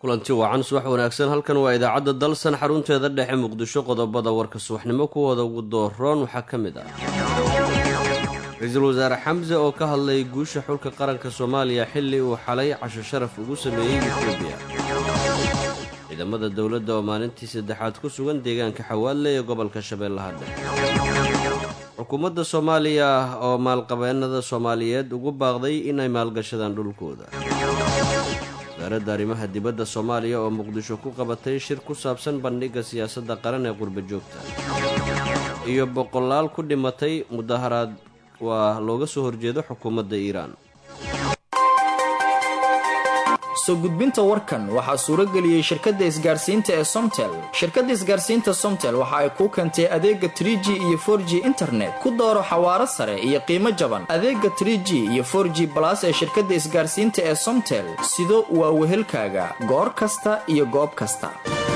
kulanti wacan subax wanaagsan halkan waa idaacadda dalsan xarunteeda dhexe muqdisho qodobada warka subaxnimo kuwooda ugu dooroon waxaa ka mid ah ra-iisul wasaare xamse oo ka hadlay guusha xulka qaranka soomaaliya xilli uu xalay casho sharaf ugu sameeyey etoobiya ciidamada dowladda oo maalintii saddexaad ku sugan deegaanka xawaadle ee gobolka shabeellaha dhexe xukuumadda soomaaliya oo maalqabeennada soomaaliyeed ugu baaqday inay maalgashadaan dhulkooda wasaaradda arrimaha dibadda soomaaliya oo muqdisho ku qabatay shir ku saabsan bandhigga siyaasadda qaran ee qurba joogta iyo boqolaal ku dhimatay mudaharaad waa looga soo horjeedo xukuumadda iiraan soo gudbinta warkan waxaa suurageliyey shirkadda isgaarsiinta ee somtel shirkadda isgaarsiinta somtel waxa ay kuu keentay adeega tr g iyo for g internet ku dooro xawaaro sare iyo qiimo jaban adeega tr g iyo for g balas ee shirkadda isgaarsiinta ee somtel sido waa wehelkaaga goor kasta iyo goob kasta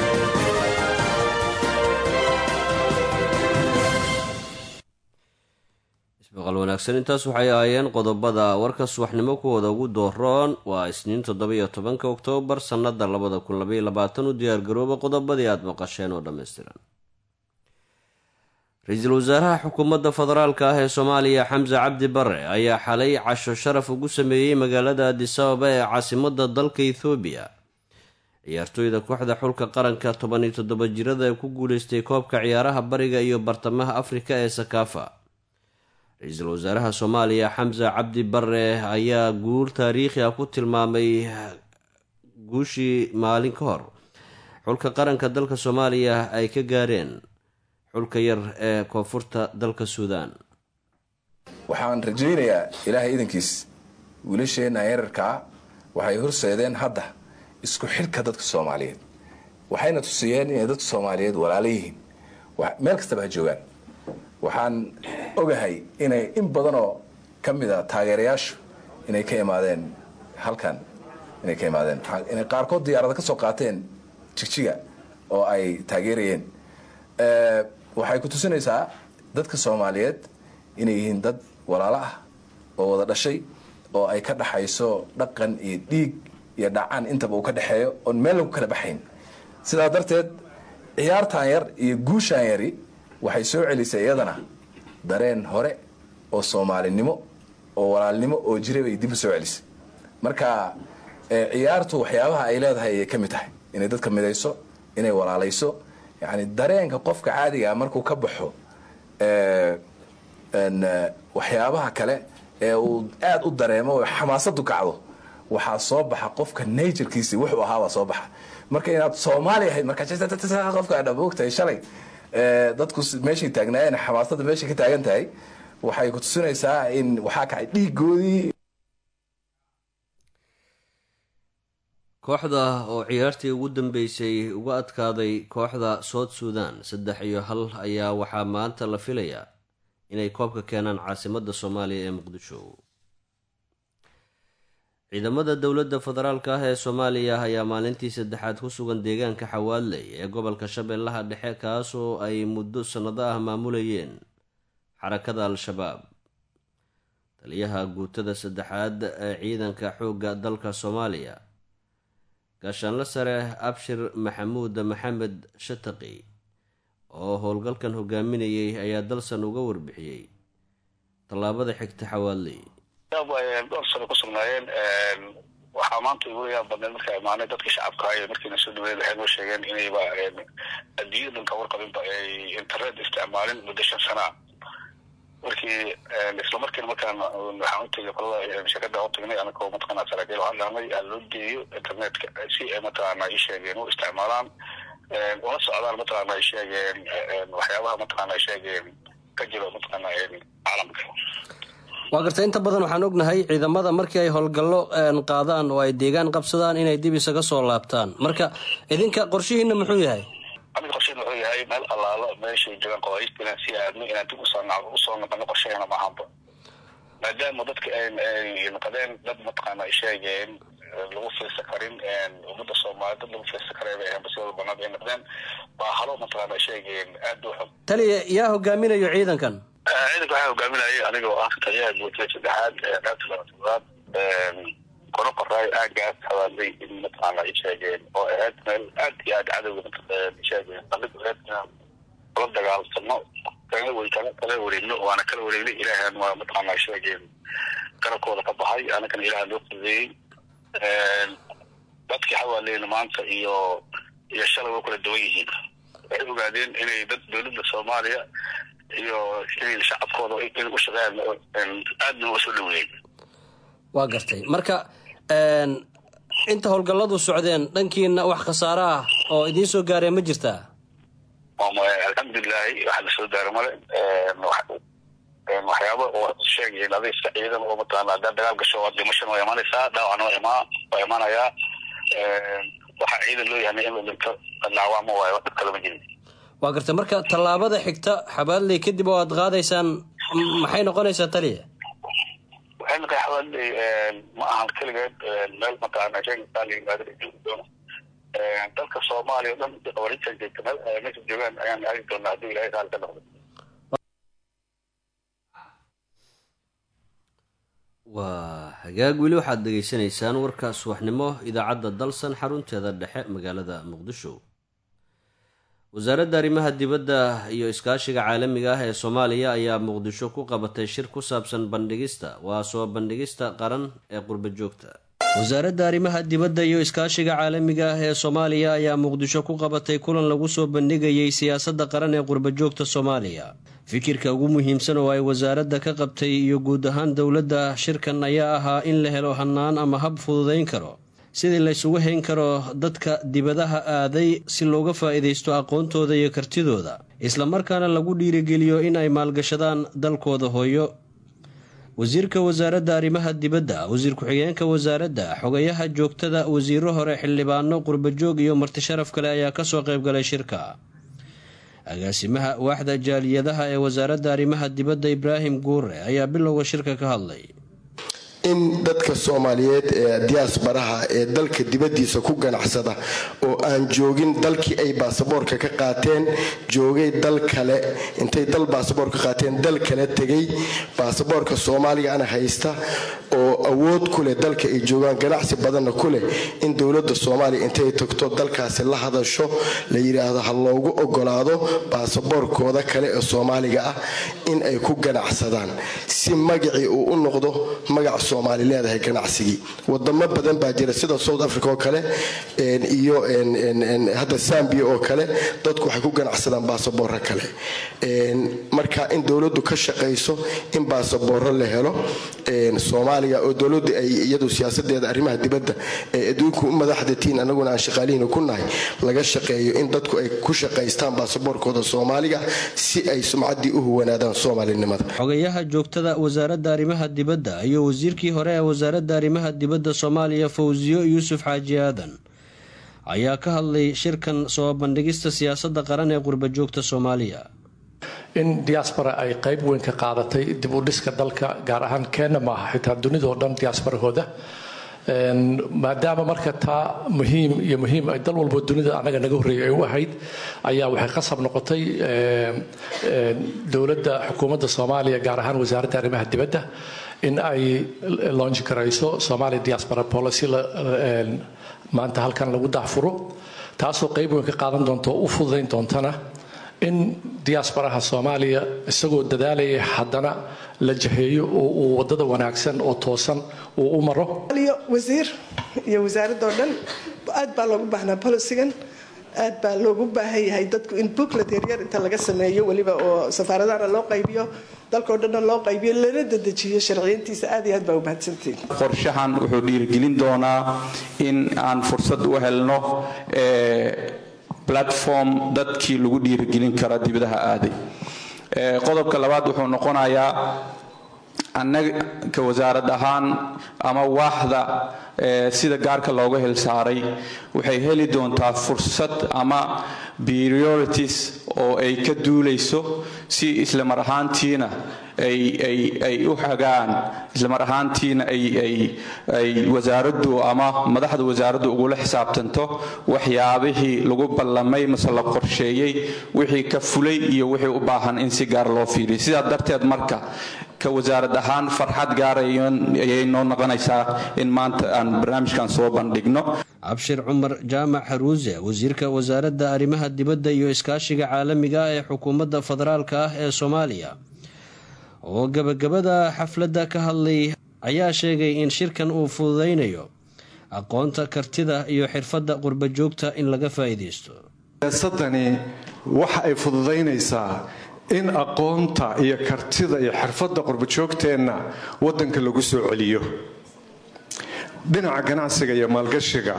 ismaqal wanaagsan intaas waxay ahaayeen qodobada warka subaxnimo kuwooda ugu dooroon waa isniin toddoba-iyo tobanka oktoobar sannada labada kun labaiyo labaatan u diyaargarooba qodobadii aada maqasheen oo dhammaystiran ra-iisul wasaaraha xukuumadda federaalka ah ee soomaaliya xamse cabdi bare ayaa xalay casho sharaf ugu sameeyey magaalada adisababa ee caasimada dalka ethoobiya ciyaartooyda kooxda xulka qaranka toban iyo toddoba jirada ee ku guuleystay koobka ciyaaraha bariga iyo bartamaha afrika ee sakaafa ra-iisul wasaaraha soomaaliya xamse cabdi bare ayaa guul taariikhi ah ku tilmaamay guushii maalin ka hor xulka qaranka dalka soomaaliya ay ka gaareen xulka yar ee koonfurta dalka suudaan waxaan rajaynayaa ilaahay idankiis wiilasheenna yararkaa waxay horseedeen hadda isku xilka dadka soomaaliyeed waxayna tusiyeen inay dadka soomaaliyeed walaala yihiin meel kastaba ha joogaan waxaan ogahay inay in badanoo ka mid a taageerayaashu inay ka imaadeen halkan inay ka imaadeen inay qaarkood diyaarada ka soo qaateen jigjiga oo ay taageerayeen waxay ku tusinaysaa dadka soomaaliyeed inay yihiin dad walaalo ah oo wada dhashay oo ay ka dhaxayso dhaqan iyo dhiig iyo dhacaan intaba uu ka dhexeeyo oon meel lagu kala baxayn sidaa darteed ciyaartan yar iyo guushaan yari waxay soo celisay iyadana dareen hore oo soomaalinimo oo walaalnimo oo jiray bay dib u soo celisay marka ciyaartu waxyaabaha ay leedahay ayay ka mid tahay inay dadka midayso inay walaalayso yani dareenka qofka caadigaa markuu ka baxo waxyaabaha kale ee uu aada u dareemo oo xamaasadu kacdo waxaa soo baxa qofka naturkiisi wuxuu ahaabaa soo baxa marka inaad soomaali ahayd markaa qofka dhamogtahay shalay dadku meeshay taagnaayeen xamaasada meeshay ka taagan tahay waxay ku tusinaysaa in waxaa kacay dhiigoodii kooxda oo ciyaartii ugu dambeysay uga adkaaday kooxda south suudan saddex iyo hal ayaa waxaa maanta la filayaa inay koobka keenaan caasimadda soomaaliya ee muqdisho ciidamada dowladda federaalka ah ee soomaaliya ayaa maalintii saddexaad ku sugan deegaanka xawaadley ee gobolka shabeellaha dhexe kaasoo ay muddo sannado ah maamulayeen xarakada al-shabaab taliyaha guutada saddexaad ee ciidanka xoogga dalka soomaaliya gaashaanle sare abshir maxamuud maxamed shataqi oo howlgalkan hogaaminayay ayaa dalsan uga warbixiyey tallaabada xigta xawaadley dhowr sano ku sugnaayeen waxaa maanta igu yaab badneed marka imaanay dadka shacabka ay markiina soo dhaweeyeen waxay noo sheegeen inayba adduunyada dhanka warqabinba ay internet isticmaalin muddo shan sana markii isla markiina markaan waxaan utagay qolada shirkada utagnay anakoo mataqaana saraakiil waxaan dhahnay aan loo geeyo internetka si ay mataqaana ay sheegeen u isticmaalaan ula socdaan mataqaana ay sheegeen waxyaabaha mataqaana ay sheegeen ka jiro mataqaana caalamka waa garta inta badan waxaan ognahay ciidamada markii ay howlgallo qaadaan oo ay deegaan qabsadaan inay dib isaga soo laabtaan marka idinka qorshihiina muxuu yahay amiga qorsheena wuxuu yahay meel allaalo meeshay joogaan qawaaiista inaan sii aadno inaan dib usoo usoo noqono qorsheena maahanba maadaama dadka ay noqdeen dad mataqaana ay sheegeen lagu fiirsa karin ummadda soomaaliya dad lagu fiirsa karay bay ahayn basidooda banaad ay noqdeen baa halo mataqaana ay sheegeen aada u xun taliya yaa hogaaminayo ciidankan ciidanka waxaa hogaaminayay aniga oo ah taliyaha guutada saddexaad qaybta labatoodaad kona qoraay aagaas habaaday in mataqaana ay sheegeen oo ahayd meel aad iyo aad cadowga sheegeen qalid ahayd inaan kula dagaalsano kana wey kana kala wareegno waana kala wareegnay ilaahan waa mataqaana sheegeen garabkooda ka baxay anagana ilaaha loo fudeeyey dadkii xawaaleyna maanta iyo iyo shalay way kala duwan yihiin waxay ogaadeen inay dad dowladda soomaaliya iyo inay shacabkooda in u shaqeeyaan aadna waa soo dhaweeyey waa gartay marka inta howlgalladu socdeen dhankiina wax khasaare ah oo idiin soo gaareen ma jirtaa alxamdulilaahi waxa lasoo gaaro male waxyaaba oo sheegayen aday iska ciidan oo mataqaana hadaa dagaal gasho waa dhimashan waa imaanaysaa dhaawacna waa imaa waa imaanayaa waxaa ciidan loo yahay in la dhinto dhaawacma waayo dhib kalama jirin waa gartay marka tallaabada xigta xabaaley kadib oo aad qaadaysaan maxay noqonaysaa taliya waxay noqon xabaaley ma ahan keligeed meel mataqaana sheegaysaa la yimaado la joogi doono dalka soomaaliya o dhan qabarinta joogta meel meesha joogaan ayaan aadi doonaa hadduu ilahay raali ka noqdo waa hagaag weli waxaad dhegaysanaysaan warka subaxnimo idaacadda dalsan xarunteeda dhexe magaalada muqdisho wasaaradda arrimaha dibadda iyo iskaashiga caalamiga ah ee soomaaliya ayaa muqdisho ku qabatay shir ku saabsan bandhigista waa soo bandhigista qaran ee qurba joogta wasaaradda arrimaha dibadda iyo iskaashiga caalamiga ah ee soomaaliya ayaa muqdisho ku qabatay kulan lagu soo bandhigayay siyaasadda qaran ee qurbajoogta soomaaliya fikirka ugu muhiimsan oo ay wasaaradda ka qabtay iyo guud ahaan dowladda shirkan ayaa ahaa in la helo hannaan ama hab fududayn karo sidii laysugu hayn karo dadka dibadaha aaday si looga faa'iidaysto aqoontooda iyo kartidooda islamarkaana lagu dhiirigeliyo in ay maalgashadaan dalkooda hooyo wasiirka wasaaradda arrimaha dibadda wasiir ku-xigeenka wasaaradda xogayaha joogtada wasiiro hore xildhibaano qurbajoog iyo martisharaf kale ayaa kasoo qaybgalay shirka agaasimaha waaxda jaaliyadaha ee wasaaradda arrimaha dibadda ibraahim guure ayaa bilowga shirka ka hadlay in dadka soomaaliyeed ee diyaasbaraha ee dalka dibadiisa ku ganacsada oo aan joogin dalkii ay baasaboorka ka qaateen joogay dal kale intay dal baasaboor ka qaateen dal kale tegay baasaboorka soomaaligaana haysta oo awood ku leh dalka ay joogaan ganacsi badanna ku leh in dowladda soomaaliya intay tagto dalkaasi la hadasho la yidhaahdo ha loogu ogolaado baasaboorkooda kale ee soomaaliga ah in ay ku ganacsadaan si magacii uu u noqdo magac soomaali leedahay ganacsigii wadamo badan baa jira sida south africa oo kale iyo hadda zambia oo kale dadku waxay ku ganacsadaan baasaboorro kale marka in dowladdu ka shaqayso in baasaboorro la helo soomaaliga oo dowladdu ay iyadu siyaasadeeda arrimaha dibadda ee adduunku u madaxdatiin anaguna aan shaqaalihiina ku nahay laga shaqeeyo in dadku ay ku shaqaystaan baasaboorkooda soomaaliga si ay sumcaddii u huwanaadaan soomaalinimada xogayaha joogtada wasaaradda arrimaha dibadda iyo wasiirkii hore ee wasaaradda arrimaha dibadda soomaaliya fawsiyo yuusuf xaaji aadan ayaa ka hadlay shirkan soo bandhigista siyaasadda qaran ee qurbajoogta soomaaliya in diaspora ay qayb weyn ka qaadatay dib u dhiska dalka gaar ahaan kenya maaha xitaa dunidao dhan diasbarahooda maadaama marka taa muhiim iyo muhiim ay dal walbo dunida anaga naga horreeyay ay u ahayd ayaa waxay qasab noqotay dowladda xukuumadda soomaaliya gaar ahaan wasaaradda arrimaha dibadda in ay launch garayso somalia diaspora policy maanta halkan lagu dahfuro taasoo qayb weyn ka qaadan doonta oo u fududayn doontana in diasporaha soomaaliya isagoo dadaalaya haddana la jaheeyo oo uu wadada wanaagsan oo toosan uu u maro wasiir iyo wasaaradoo dhan aad baa loogu baahnaa bolisigan aad baa loogu baahan yahay dadku in booklet yaryar inta laga sameeyo weliba oo safaaradahana loo qaybiyo dalkao dhanna loo qaybiyo lana dedejiyo sharciyantiisa aad iyo aad baa u mahadsantiin qorshahan wuxuu dhiirigelin doonaa in aan fursad u helno platform dadkii lagu dhiirigelin kara dibadaha aaday qodobka labaad wuxuu noqonayaa annaga ka wasaarad ahaan ama waaxda sida gaarka looga hilsaaray waxay heli doontaa fursad ama priorities oo ay ka duulayso si isla mar ahaantiina ay u hagaan islamar ahaantiina ay wasaaraddu ama madaxda wasaaraddu ugula xisaabtanto waxyaabihii lagu ballamay mase la qorsheeyey wixii ka fulay iyo wixii u baahan in si gaar loo fiiriyo sidaa darteed marka ka wasaarad ahaan farxad gaarayay noo noqonaysaa in maanta aan barnaamijkan soo bandhigno cabshir cumar jaamac haruuse wasiirka wasaaradda arrimaha dibadda iyo iskaashiga caalamiga ah ee xukuumadda federaalka ah ee soomaaliya oo gabagabada xafladda ka hadlay ayaa sheegay in shirkan uu fududaynayo aqoonta kartida iyo xirfadda qurba joogta in laga faa'iidaysto siyaasadani waxa ay fududaynaysaa in aqoonta iyo kartida iyo xirfadda qurbajoogteenna waddanka lagu soo celiyo dhinaca ganacsiga iyo maalgashiga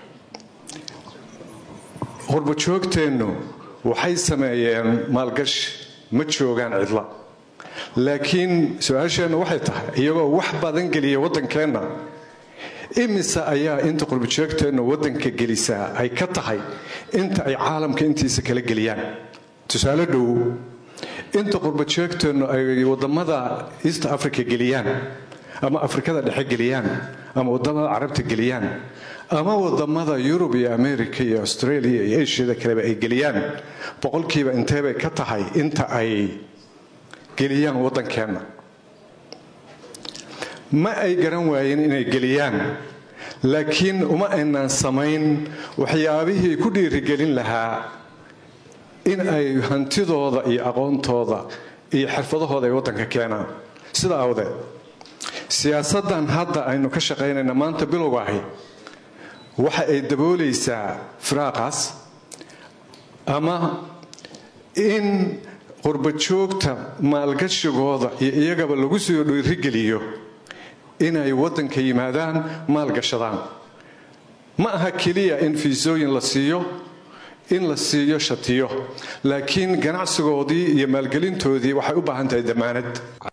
qurbajoogteennu waxay sameeyeen maalgashi ma joogaan cidla laakiin su-aasheennu waxay tahay iyagoo wax badan geliya waddankeenna imise ayaa inta qurbajoogteennu waddanka gelisaa ay ka tahay inta ay caalamka intiisa kala geliyaan tusaale dhow inta qurbajoogteennu ay wadamada east africa geliyaan ama afrikada dhexe geliyaan ama wadamada carabta geliyaan ama wadamada yurub iyo america iyo australia iyo asiada kaleba ay geliyaan boqolkiiba inteebay ka tahay inta ay geliyaan waddankeenna ma ay garan waayeen inay geliyaan laakiin uma aynaan samayn waxyaabihii ku dhiirigelin lahaa in ay hantidooda iyo aqoontooda iyo xirfadahooda ay waddanka keenaan sida awdeed siyaasaddan hadda aynu ka shaqaynayna maanta bilowga ahi waxa ay daboolaysaa firaaqaas ama in qurbajoogta maalgashigooda iyo iyagaba lagu soo dhiirigeliyo inay waddanka yimaadaan maalgashadaan ma aha keliya in fiisooyin la siiyo in la siiyo shatiyo laakiin ganacsigoodii iyo maalgelintoodii waxay u baahan tahay damaanad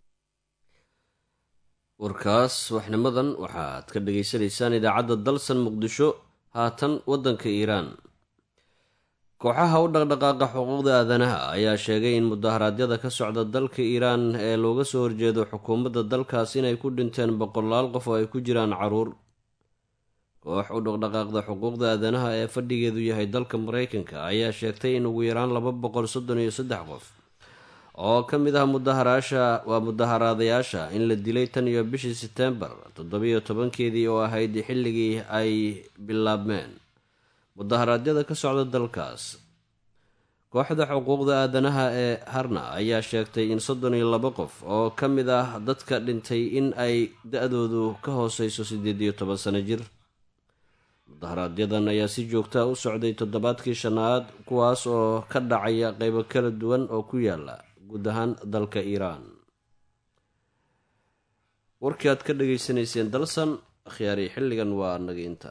warkaas waxnimadan waxaad ka dhagaysanaysaan idaacadda dalsan muqdisho haatan waddanka iiraan kooxaha u dhaqdhaqaaqa xuquuqda aadanaha ayaa sheegay in mudaharaadyada ka socda dalka iiraan ee looga soo horjeedo xukuumadda dalkaas inay ku dhinteen boqolaal qof oo ay ku jiraan caruur koox u dhaqdhaqaaqda xuquuqda aadanaha ee fadhigeedu yahay dalka mareykanka ayaa sheegtay in ugu yaraan laba boqol soddon iyo saddex qof oo ka mid ah mudaharaasha waa mudaharaadayaasha in la dilay tan iyo bishii setembar toddobiyo tobankeedii oo ahayd xilligii ay bilaabmeen mudaharaadyada ka socda dalkaas kooxda xuquuqda aadanaha ee harna ayaa sheegtay in soddon iyo laba qof oo ka mid ah dadka dhintay in ay da-doodu ka hooseyso siddeed iyo toban sano jir mudaharaaadyadan ayaa si joogtaa u socday toddobaadkii shanaad kuwaas oo ka dhacaya qeybo kala duwan oo ku yaala guud ahaan dalka iiraan warkii aad ka dhageysanayseen dalsan akhyaari xilligan waa naga inta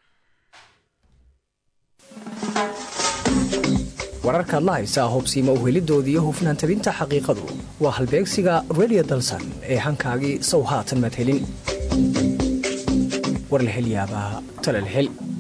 wararkaad la haysaa hubsiima uhelidoodii iyo hufnaan tabinta xaqiiqadu waa halbeegsiga redio dalsan ee hankaagii sow haatan madhelin warlahelyaabaa talalhel